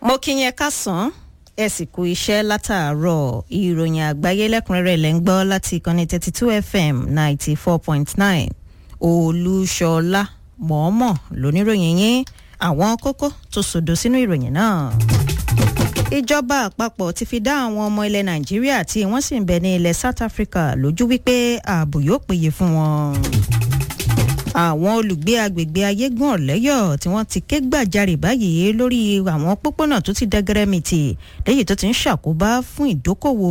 mo kí yẹn kásán ẹ sì kú iṣẹ́ látàárọ̀ ìròyìn àgbáyé lẹ́kùnrẹ́rẹ́ lẹ́ ń gbọ́ láti ìkànnì thirty two fm ninety four point nine olúṣọlá mọ̀ọ́mọ̀ lóníròyìn yín àwọn kókó tó sòdò sínú ìròyìn náà. ìjọba àpapọ̀ ti fi dá àwọn ọmọ ilẹ̀ nàìjíríà tí wọ́n sì ń bẹ ní ilẹ̀ south africa lójú wípé ààbò yóò péye fún wọn àwọn olùgbé agbègbè ayégún ọ̀lẹ́yọ̀ tí wọ́n ti ké gbàjarè báyìí lórí àwọn pópónà tó ti dẹ́gẹ́rẹ́mìtì lẹ́yìn tó ti ń ṣàkóbá fún ìdókòwò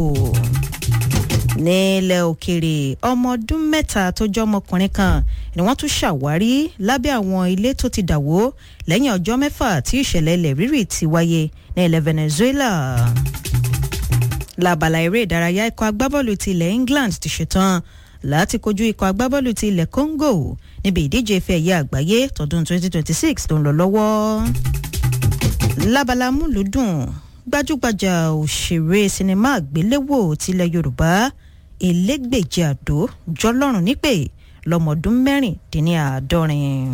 nílẹ̀ òkèrè ọmọ ọdún mẹ́ta tó jẹ́ ọmọkùnrin kan ni wọ́n tún ṣàwárí lábẹ́ àwọn ilé tó ti dàwó lẹ́yìn ọjọ́ mẹ́fà tí ìṣẹ̀lẹ̀ ilẹ̀ rírì ti wáyé ní ilẹ̀ venezuela lábala eré ìdárayá ikọ̀ agbábọ́ọ̀lù ti ilẹ̀ england ti ṣetán láti kojú ikọ̀ agbábọ́ọ̀lù ti ilẹ̀ congo níbi ìdíje ife ẹ̀yẹ àgbáyé tọdún 2026 tó ń lọ lọ́wọ́. lábala múlùdùn gbajúgbajà òṣèré sinimá àgbéléwò tilẹ̀ yorùbá elégbèjì àdó jọlọ́run nípè lọ́mọdún mẹ́rìndínláàádọ́rin.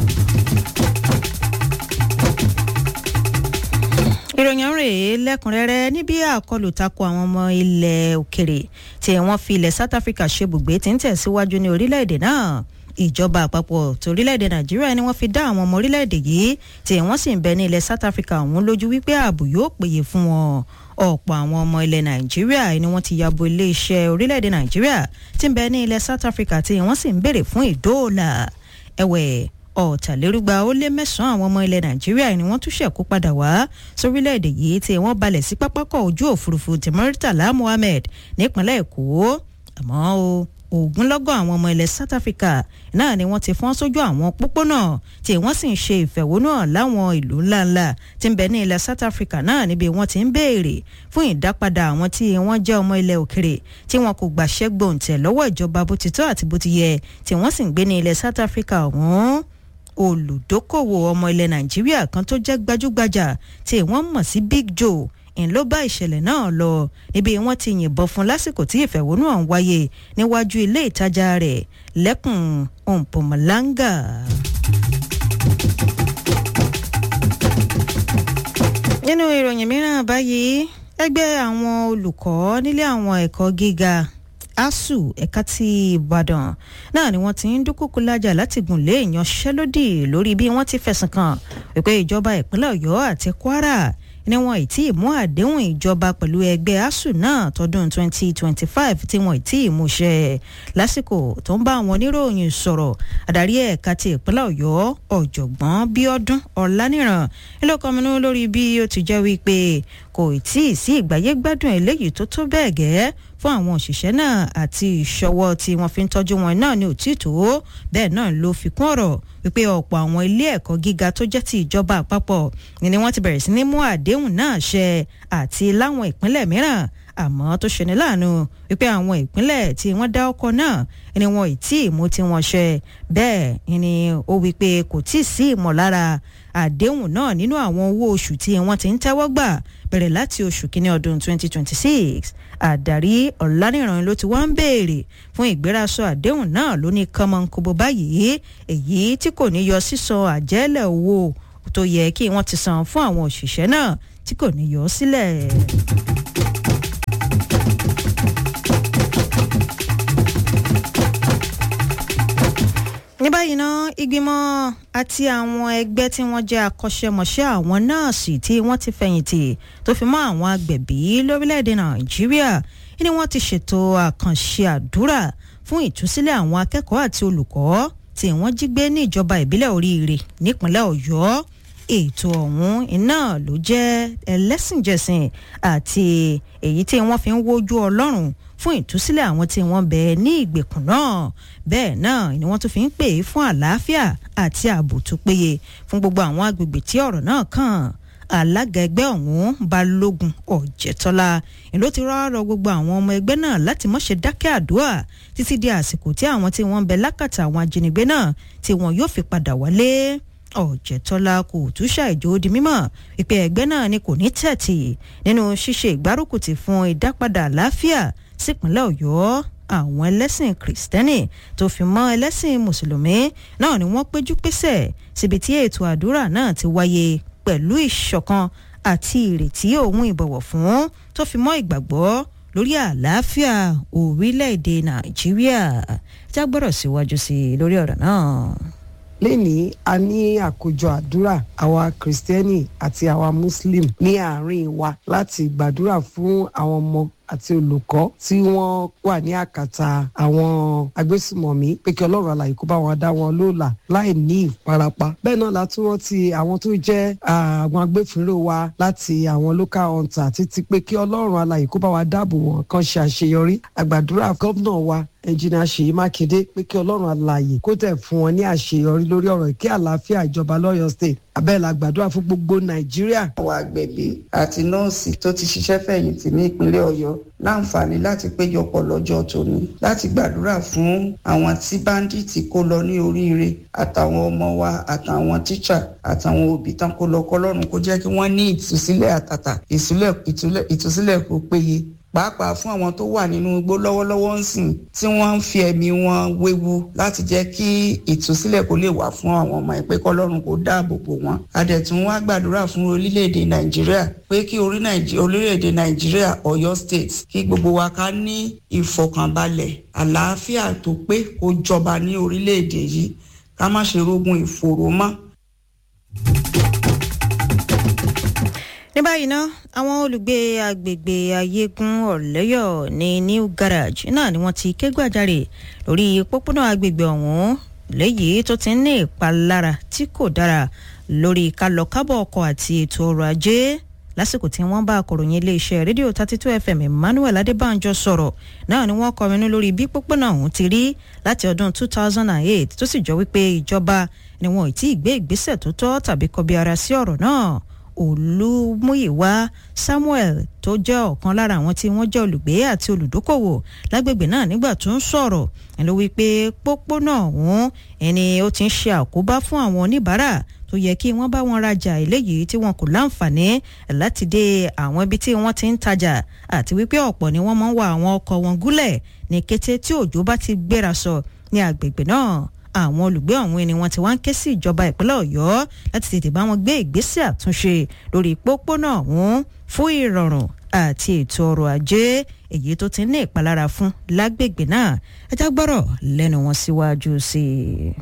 ìròyìn ọ̀hún rèé lẹ́kùnrẹ́rẹ́ níbi àkọlù tako àwọn ọmọ ilẹ̀ òkèrè tí wọ́n fi ilẹ̀ south africa ṣe bùgbé tí ń tẹ̀síwájú ní orílẹ̀-èdè náà ìjọba àpapọ̀ torílẹ̀-èdè nàìjíríà ni wọ́n fi dá àwọn ọmọ orílẹ̀-èdè yìí tí wọ́n sì ń bẹ ní ilẹ̀ south africa ọ̀hún lójú wípé ààbò yóò péye fún wọn ọ̀pọ̀ àwọn ọmọ ilẹ̀ nàìjíríà ni wọ́n ti yabo iléeṣẹ́ orílẹ̀-èdè nàìjíríà tí ń bẹ ní ilẹ̀ south africa tí wọ́n sì ń béèrè fún ìdóòlà ẹ̀wẹ̀ ọ̀tàlérúgba ó lé mẹ́sàn-án àwọn ọmọ ilẹ̀ nàìjíríà ni wọ́n tún ṣẹ̀kú padà wá sórílẹ̀-èdè yìí tí wọ́n balẹ̀ sí pápákọ̀ ojú òfurufú ti Murtala Mohammed nípínlẹ̀ èkó àmọ́ o ogunlọ́gọ̀ àwọn ọmọ ilẹ̀ South Africa náà ni wọ́n ti fọ́n sójú àwọn pópónà tí wọ́n sì ń ṣe ìfẹ̀hónúhàn láwọn ìlú ńláńlá tí ń bẹ ní ilẹ̀ South Africa náà níbi wọ́n ti ń béèrè fún ìdápadà àwọn tí wọ́n jẹ́ ọmọ ilẹ̀ òkèrè tí wọn kò gbàṣẹ́ gbòǹtẹ̀ lọ́wọ́ ìjọba bó ti tọ́ àti bó ti yẹ tí wọ́n sì ń gbé ní ilẹ̀ South Africa ọ̀hún olùdókòwò ọmọ ilẹ̀ Nàìjíríà kan tó jẹ́ gbajúgbajà tí wọ́n mọ̀ sí Big Joe ń ló bá ìṣẹ̀lẹ̀ náà lọ níbi wọ́n ti yìnbọn fún lásìkò tí ìfẹ̀hónúhàn wáyé níwájú ilé ìtajà rẹ̀ lẹ́kùn Mpumalanga. nínú ìròyìn mìíràn báyìí ẹgbẹ́ àwọn olùkọ́ nílé àwọn ẹ̀kọ́ gíga asuu ẹ̀ka ti ìbàdàn náà ni wọ́n ti ń dúkùkú lájà láti gùn lé ìyanṣẹ́lódì lórí bí wọ́n ti fẹ̀sùn kàn wípé ìjọba ìpínlẹ̀ ọ̀yọ́ àti kwara ni wọn ì tí ì mú àdéhùn ìjọba pẹ̀lú ẹgbẹ́ asuu náà tọdún 2025 tí wọn ì tí ì mú ṣẹ lásìkò tó ń bá àwọn oníròyìn sọ̀rọ̀ adarí ẹ̀ka ti ìpínlẹ̀ ọ̀yọ́ ọ̀jọ̀gbọ́n bíọ́dún ọ̀lànìràn ilé kọminú lórí bí ó ti jẹ́ wípé kò tí ì sí ìgbáyé gbádùn eléyìí tó tó bẹ́ẹ̀ gẹ́ fún àwọn òṣìṣẹ́ náà àti ìṣọwọ́ tí wọ́n fi ń tọ́jú wọn náà ní òtítọ́ bẹ́ẹ̀ náà ló fi kún ọ̀rọ̀ wípé ọ̀pọ̀ àwọn ilé ẹ̀kọ́ gíga tó jẹ́ ti ìjọba àpapọ̀ ni wọ́n ti bẹ̀rẹ̀ sí ní mú àdéhùn náà ṣẹ àti láwọn ìpínlẹ̀ mìíràn àmọ́ tó ṣeni láàánú wípé àwọn ìpínlẹ̀ tí wọ́n dá ọkọ̀ náà ni wọn ì tí ì mú tí wọ́n ṣẹ bẹ́ẹ̀ ni ó wípé kò tí ì sí ìmọ̀lára àdéhùn náà nínú àwọn owó oṣù tí wọ́n ti ń tẹ́wọ́ gbà bẹ̀rẹ̀ láti oṣù kínní ọdún 2026 àdarí ọ̀lànìràn ló ti wá ń béèrè fún ìgbérasọ àdéhùn náà ló ní kánmọ́nkóbó báyìí èyí tí kò ní yọ sísan àjẹ́lẹ̀ owó tó yẹ kí wọ́n ti san fún àwọn òṣìṣẹ́ náà tí kò ní yọ sílẹ̀. ní báyìí ná ìgbìmọ̀ àti àwọn ẹgbẹ́ tí wọ́n jẹ́ akọ́ṣẹ́mọṣẹ́ àwọn nọ́ọ̀sì tí wọ́n ti fẹ̀yìntì tó fi mọ́ àwọn agbẹ̀bí lórílẹ̀‐èdè nàìjíríà ni wọ́n ti ṣètò àkànṣe àdúrà fún ìtúsílẹ̀ àwọn akẹ́kọ̀ọ́ àti olùkọ́ tí wọ́n jí gbé ní ìjọba ìbílẹ̀ oríire nípínlẹ̀ ọ̀yọ́ ètò ọ̀hún iná ló jẹ́ ẹlẹ́sìnjẹsìn àti èyí tí wọ́n fi ń wojú ọlọ́run fún ìtúsílẹ̀ àwọn tí wọ́n bẹ ní ìgbèkùn náà bẹ́ẹ̀ náà ni wọ́n tún fi ń pè é fún àlàáfíà àti ààbò tó péye fún gbogbo àwọn agbègbè tí ọ̀rọ̀ náà kàn alága ẹgbẹ́ ọ̀hún balógun ọ̀jẹ̀tọ́lá ló ti rọ́ọ̀rọ̀ gbogbo àwọn ọmọ ẹgbẹ́ náà láti má ṣe dákẹ́ àdúrà títí di àsìkò tí àwọn tí wọ́n ń bẹ lákàtà àwọn ajínigbé náà tí wọn yóò fi padà wálé ọ̀jẹ̀tọ́lá kò tún ṣàìjó di mímọ̀ wípé ẹgbẹ́ náà ni kò ní tẹ̀tì nínú ṣíṣe ìgbárùkùtì fún ìdápadà àlàáfíà sípínlẹ̀ ọ̀yọ́ àwọn ẹlẹ́sìn kìrìsìtẹ́nì tó fi mọ́ ẹlẹ́sìn mùsùlùmí náà ni wọ́n péjú pésẹ̀ síbi tí ètò àdúrà náà ti wáyé pẹ̀lú ìṣọ̀kan àti ìrètí òun ìbọ̀wọ̀ fún tó fi mọ́ ìgbàgbọ́ lórí àlàáfíà orílẹ̀-èdè nàìjíríà jágbọ́rọ̀ síwájú sí i lórí ọ̀rọ̀ náà lénìí a ní àkójọ àdúrà àwa kìrìsìtẹ́nì àti àwa muslim ní àárín wa láti gbàdúrà fún àwọn ọmọ àti olùkọ́ tí wọ́n wà ní àkàtà àwọn agbésùmọ̀mí pé kí ọlọ́run alàyè kó bá wọn dá wọn lóòlà láì ní ìfarapa bẹ́ẹ̀ náà la tún rántí àwọn tó jẹ́ àwọn agbófinró wa láti àwọn local hunter títí pé kí ọlọ́run alàyè kó bá wa dáàbò wọn kan ṣe àṣeyọrí àgbàdúrà gómìnà wa ẹnjìnìà ṣèyí mákindé pé kí ọlọ́run alàyè kó tẹ̀ fún wọn ní àṣeyọrí lórí ọ̀rọ̀ kí àlàáfíà ìjọba lọ́yọ̀ state abẹ́ẹ̀ la gbàdúrà fún gbogbo nàìjíríà. àwọn agbẹ̀bí àti nọ́ọ̀sì tó ti ṣiṣẹ́ fẹ̀yìntì ní ìpínlẹ̀ ọ̀yọ́ láǹfààní láti péjọpọ̀ lọ́jọ́ tòní láti gbàdúrà fún àwọn tí báńdíìtì kó lọ ní oríire àtàwọn ọmọ wa àtàwọn tíṣà àtàwọn òbí tán kó lọ kọ́lọ́run kó jẹ́ kí wọ́n ní ìtúsílẹ̀ àtàtà ìtúsílẹ̀ kó péye pàápàá fún àwọn tó wà nínú igbó lọ́wọ́lọ́wọ́ ń sìn tí wọ́n ń fi ẹ̀mí wọn wewu láti jẹ́ kí ìtúsílẹ̀ kó lè wà fún àwọn ọmọ ẹ̀ pé kọ́lọ́run kó dáàbò bò wọ́n. adẹ̀tún wá gbàdúrà fún orílẹ̀-èdè nàìjíríà pé kí orílẹ̀-èdè nàìjíríà ọ̀yọ́ state kí gbogbo wa ká ní ìfọkànbalẹ̀ àlàáfíà tó pé kó jọba ní orílẹ̀-èdè yìí ká má ṣe rógun ìfòró mọ́ ní báyìí ná àwọn olùgbé agbègbè ayégun ọ̀lẹ́yọ̀ ní new garage náà ni wọ́n ti ké gbàjarè lórí pópónà agbègbè ọ̀hún léyìí tó ti ń ní ìpalára tí kò dára lórí kálọ̀kábọ̀ ọkọ̀ àti ètò ọrọ̀ ajé lásìkò tí wọ́n bá akọ̀ròyìn iléeṣẹ́ rédíò thirty two fm emmanuel adébánjọ sọ̀rọ̀ náà ni wọ́n kọminú lórí bí pópónà ọ̀hún ti rí láti ọdún two thousand and eight tó sì jọ wípé ìjọba ni wọn ò tí ì gbé ìgbésẹ̀ tó tọ́ tàbí kọbi ara sí ọ̀rọ̀ náà olúmúyìwá samuel tó jẹ́ ọ̀kan lára àwọn tí wọ́n jẹ́ olùgbé àti olùdókòwò lágbègbè náà nígbà tó ń sọ̀rọ̀ ẹ̀ ló wí pé pópónà ọ̀hún ẹni ó ti ń ṣe àkóbá fún àwọn oníbàárà tó yẹ kí wọ́n bá wọn rajà eléyìí tí wọn kò láǹfààní láti dé àwọn ibi tí wọ́n ti ń tajà àti wípé ọ̀pọ̀ ni wọ́n máa ń wa àwọn ọkọ̀ wọn gúnlẹ̀ ní kété tí òjò bá ti gbéra sọ ní agbègbè náà àwọn olùgbé ọ̀hún ni wọ́n ti wá ń ké sí ìjọba ìpínlẹ̀ ọ̀yọ́ láti tètè bá wọn gbé ìgbésẹ̀ àtúnṣe lórí pópónà ọ̀hún fún ìrọ̀rùn àti ètò ọrọ̀ ajé èyí tó ti ní ìpalára fún lágbègbè náà ẹjá gbọ́rọ̀ lẹ́nu wọn síwájú sí i.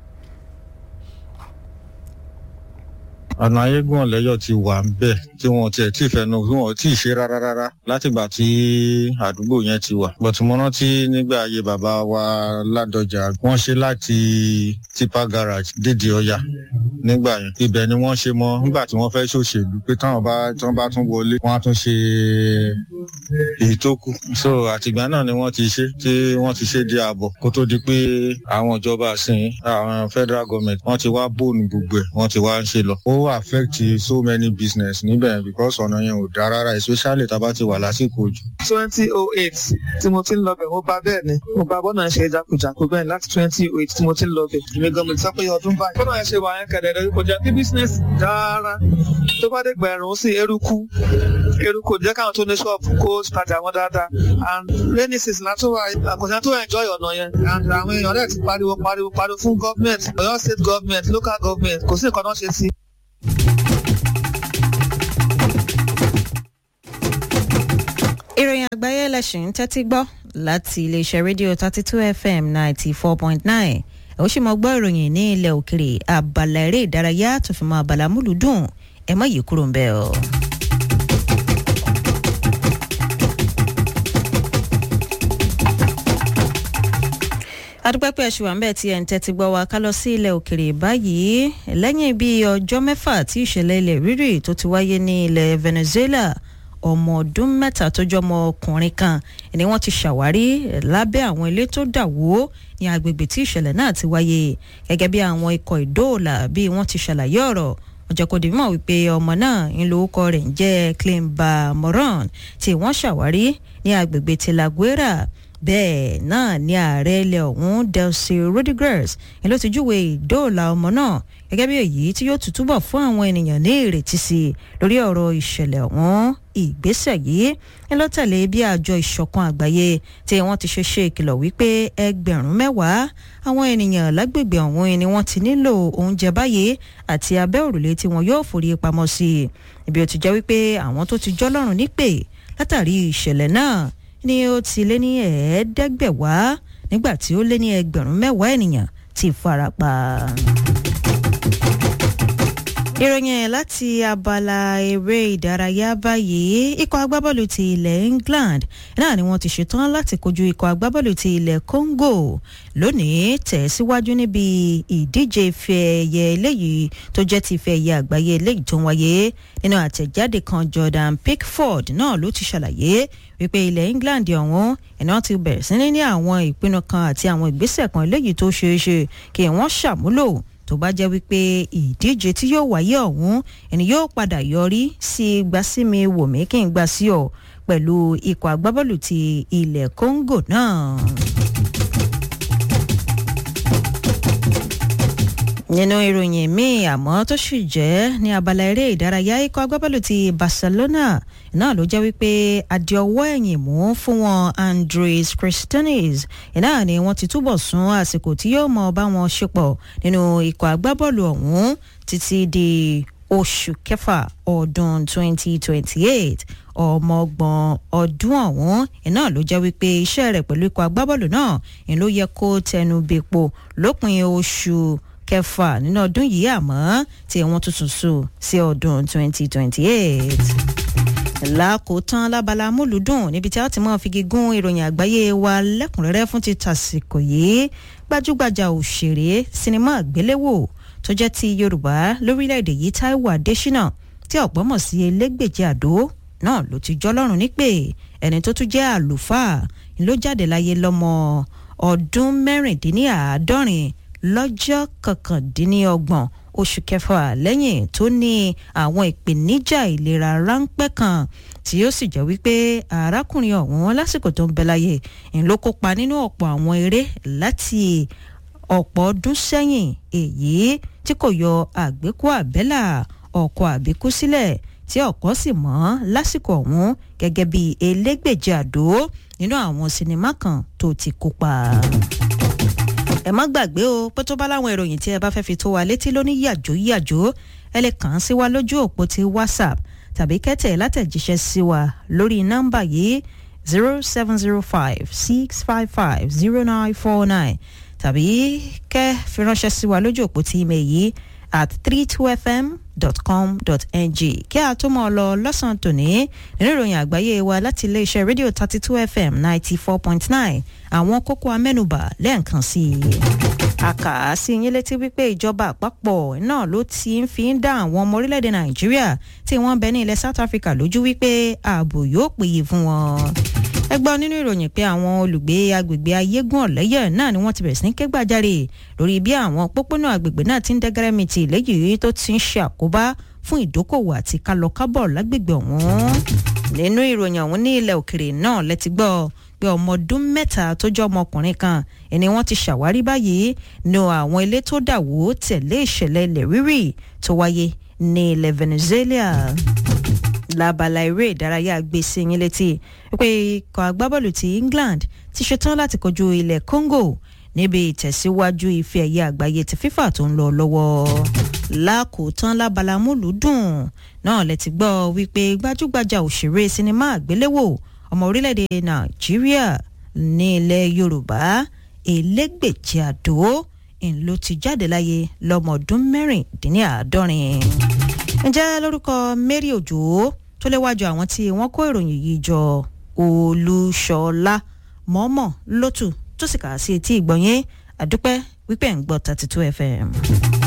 ọ̀nà ayégun ọ̀lẹ́yọ̀ ti wà ń bẹ̀ tí wọ́n tiẹ̀ tí fẹnu tí wọ́n tí ì ṣe rárá rárá látìgbà tí àdúgbò yẹn ti wà. bọ̀tù mo rántí nígbà ayé bàbá wa ládọjà wọ́n ṣe láti tipa garage dédé ọya nígbà yẹn ibẹ̀ ni wọ́n ṣe mọ́ nígbà tí wọ́n fẹ́ ṣòṣèlú pé táwọn bá tí wọ́n bá tún wọlé wọ́n á tún ṣe èyí tó kù. so àtìgbà náà ni wọ́n ti ṣe tí wọ́n ti ṣe di ààbọ̀ kó tó di pé àwọn ìjọba àsìn àwọn federal government wọ́n ti wá bóònù gbogbo ẹ̀ wọ́n ti wá ń ṣe lọ. ó affect so many business níbẹ̀ because ọ̀nà yẹn ò dáa rárá especially tá a bá ti wà lásìkò òjò. twenty oh eight tí mo ti ń lọ bẹ̀ mo bá bẹ́ẹ̀ ni mo bá bọ́nà ṣe jákujàku bẹ́ẹ̀ láti twenty oh eight tí mo ti ń lọ bẹ̀ èmi gan mo ti sọ pé ọdún báyìí. bọ́nà yẹn ṣe wà yẹn kẹ̀dẹ̀ lórí kọjá kí business dára tó bá dé gbẹ̀rún sí eruku eruku jẹ́ káwọn tó ní ṣọ́ọ̀bù kó tajà wọn dáadáa and rainy season látó wà àkọsílẹ̀ tó enjoy ọ̀nà yẹn and àwọn èèyàn rẹ̀ ti pariwo pariwo pariwo fún government Ọ̀yọ́ state government local government kò sí nǹkan náà ṣe sí. ìròyìn àgbáyé ẹlẹ́sìn ń tẹ́tí gbọ́ láti iléeṣẹ́ rédíò thirty two fm ninety four point nine ẹ̀ ó sì mọ gbọ́ ìròyìn ní ilẹ̀ òkèrè abala eré ìdárayá tó fi mọ abala múlùdùn ẹ̀ mọ́ yìí kúrò ń bẹ́ẹ̀ o. adúpẹ́pẹ́ ṣùgbọ́n àmbẹ́ tí ẹ̀ ń tẹ́tí gbọ́ wa ká lọ sí ilẹ̀ òkèrè báyìí lẹ́yìn bíi ọjọ́ mẹ́fà tí ìṣẹ̀lẹ̀ ilẹ̀ rírì tó ti wáyé ní ilẹ̀ venezuela ọmọ ọdún mẹ́ta tó jọ ọmọ ọkùnrin kan ni wọ́n ti ṣàwárí lábẹ́ àwọn ilé tó dà wó ní agbègbè tí ìṣẹ̀lẹ̀ náà ti wáyé gẹ́gẹ́ bí àwọn ikọ̀ ìdóòlà bí wọ́n ti ṣàlàyé ọ̀rọ̀ ọjọ́ kò dì mọ̀ wípé ọmọ náà ń lo orúkọ rẹ̀ ń jẹ́ clemba moran tí wọ́n ṣàwárí ní agbègbè tilaguera bẹ́ẹ̀ náà ni ààrẹ ilẹ̀ ọ̀hún delcy rodriguez ni ló ti júwe ìdóòlà ọmọ náà gẹ́gẹ́ bí èyí tí yóò túbọ̀ fún àwọn ènìyàn ní ìrètí sí i lórí ọ̀rọ̀ ìṣẹ̀lẹ̀ ọ̀hún ìgbésẹ̀ yìí ni ló tẹ̀lé bí àjọ ìṣọ̀kan àgbáyé tí wọ́n ti ṣe ṣe ìkìlọ̀ wípé ẹgbẹ̀rún mẹ́wàá àwọn ènìyàn lágbègbè ọ̀hún ni wọ́n ti nílò oúnjẹ báyìí àti abẹ́ òrùlé tí wọn yóò forí pamọ́ sí i ibi ó ti jẹ́ wípé àwọn tó ti jọ́lọ́run nípè látàrí ìṣẹ̀lẹ̀ náà ni ó ti lé ní ẹ̀ẹ́dẹ́gbẹ̀wá nígbà tí ó lé ní ẹgbẹ̀rún mẹ́wàá ènìyàn ti farapa ìròyìn láti abala eré ìdárayá báyìí ikọ̀ agbábọ́ọ̀lù ti ilẹ̀ England náà ni wọ́n ti ṣetán láti kojú ikọ̀ agbábọ́ọ̀lù ti ilẹ̀ Congo lónìí tẹ̀síwájú níbi ìdíje ife ẹ̀yẹ eléyìí tó jẹ́ ti ife ẹ̀yẹ àgbáyé eléyìí tó ń wáyé nínú àtẹ̀jáde kan Jordan Pickford náà ló ti ṣàlàyé wípé ilẹ̀ England ọ̀hún iná ti bẹ̀rẹ̀ sí ní ní àwọn ìpinnu kan àti àwọn ìgbésẹ̀ kan eléyìí tó ṣeé ṣe kí wọ́n ṣàmúlò tó bá jẹ́ wípé ìdíje tí yóò wáyé ọ̀hún ẹni yóò padà yọrí sí gbasími wòmí kí n gbà sí ọ pẹ̀lú ikọ̀ agbábọ́ọ̀lù ti ilẹ̀ Congo náà. nínú ìròyìn míì àmọ́ tó sì jẹ́ ní abala eré ìdárayá ikọ̀ agbábọ́ọ̀lù ti Barcelona náà ló jẹ́ wípé adé ọwọ́ ẹ̀yìn mú fún wọn Andres Christianis náà ni wọ́n ti túbọ̀ sún àsìkò tí yóò mọ bá wọn ṣepọ̀ nínú ikọ̀ agbábọ́ọ̀lù ọ̀hún títí di oṣù kẹfà ọdún 2028 ọmọọgbọ̀n ọdún ọ̀hún iná ló jẹ́ wípé iṣẹ́ rẹ̀ pẹ̀lú ikọ̀ agbábọ́ọ̀lù náà ni ló yẹ kó tẹnu bepo lópin oṣù kẹfà nínú ọdún yìí àmọ́ tí wọ́n tuntun sùn sí ọdún 2028 lákòótán lábala múlùdùn níbi tí a ti máa figi gún ìròyìn àgbáyé wa lẹ́kùnrẹ́rẹ́ fún ti tàsìkò yìí gbajúgbajà òṣèré sinimá àgbéléwò tó jẹ́ ti yorùbá lórílẹ̀‐èdè yìí táíwò adésínà tí ọ̀pọ̀ mọ̀ sí elégbèje àdó náà ló ti jọlọ́run nípè ẹni tó tún jẹ́ àlùfáà ló jáde láyé lọ́mọ ọdún mẹ́rìndínláàádọ́rin lọ́jọ́ kọkàndínlọ́gbọ̀n oṣù kẹfà lẹ́yìn tó ní àwọn ìpèníjà ìlera ráńpẹ́ kan tí ó sì jẹ́ wípé arákùnrin ọ̀hún lásìkò tó ń bẹ láyé ń ló kópa nínú ọ̀pọ̀ àwọn eré láti ọ̀pọ̀ ọdún sẹ́yìn èyí tí kò yọ àgbékú àbẹ́là ọkọ̀ àbíkú sílẹ̀ tí ọ̀kọ́ sì mọ́ lásìkò ọ̀hún gẹ́gẹ́ bí elégbèje àdó nínú àwọn sinimá kan tó ti kópa ẹ má gbàgbé o pé tó bá láwọn ìròyìn tí ẹ bá fẹ́ fi tó wa létí lóní yàjó yàjó ẹ lè kàn án sí wa lójú òpó ti whatsapp tàbí kẹ́tẹ̀ látẹ̀jíṣẹ́ sí wa lórí nọ́mbà yìí zero seven zero five six five five zero nine four nine tàbí kẹ́ fi ránṣẹ́ sí wa lójú òpó ti email yìí at 32fm.com.ng kí a tó mọ̀ lọ lọ́sàn-án tòní nínú ìròyìn àgbáyé wa láti iléeṣẹ́ rédíò 32fm 94.9 àwọn kókó amẹ́nubà lẹ́ẹ̀kan sí i. a kà á sí yín létí wípé ìjọba àpapọ̀ náà ló ti ń fi ń dá àwọn ọmọ orílẹ̀-èdè nàìjíríà tí wọ́n bẹ ní ilẹ̀ south africa lójú wípé ààbò yóò péye fún wọn ẹ gbọ́ nínú ìròyìn pé àwọn olùgbé agbègbè ayégún ọ̀lẹ́yẹ̀ náà ni wọ́n ti bẹ̀rẹ̀ sí ní ké gbàjarè lórí bí àwọn pópónà agbègbè náà ti ń dẹ́gẹ́rẹ́mìtì léyìí tó ti ń ṣe àkóbá fún ìdókòwò àti kálọkábọ̀ lágbègbè ọ̀hún nínú ìròyìn ọ̀hún ní ilẹ̀ òkèrè náà lẹ́ti gbọ́ pé ọmọ ọdún mẹ́ta tó jẹ́ ọmọkùnrin kan ẹni wọ́n ti ṣàwárí báyìí ní àwọn ilé tó dà wó tẹ̀lé ìṣẹ̀lẹ̀ ilẹ̀ rírì tó wáyé ní ilẹ̀ Venezuela lábala eré ìdárayá gbèsè yín létí pé ikọ̀ agbábọ́ọ̀lù ti England ti ṣetán láti kojú ilẹ̀ Congo níbi ìtẹ̀síwájú ife ẹ̀yẹ àgbáyé ti FIFA tó ń lọ lọ́wọ́ lákòótán lábala múlùúdùn náà lẹ ti gbọ́ wípé gbajúgbajà òṣèré sinimá àgbéléwò ọmọ orílẹ̀-èdè Nàìjíríà ní ilẹ̀ Yorùbá elégbèjì àdó ń ló ti jáde láyé lọ́mọ ọdún mẹ́rìndínláàádọ́rin ǹjẹ́ lórúkọ Mary Òjò tó léwájú àwọn tí wọ́n kó ìròyìn yìí jọ Olúṣọlá mọ́mọ́ lótù tó sì kà á sí etí ìgbọ̀nyé àdúpẹ́ wípé ń gbọ́ thirty two FM.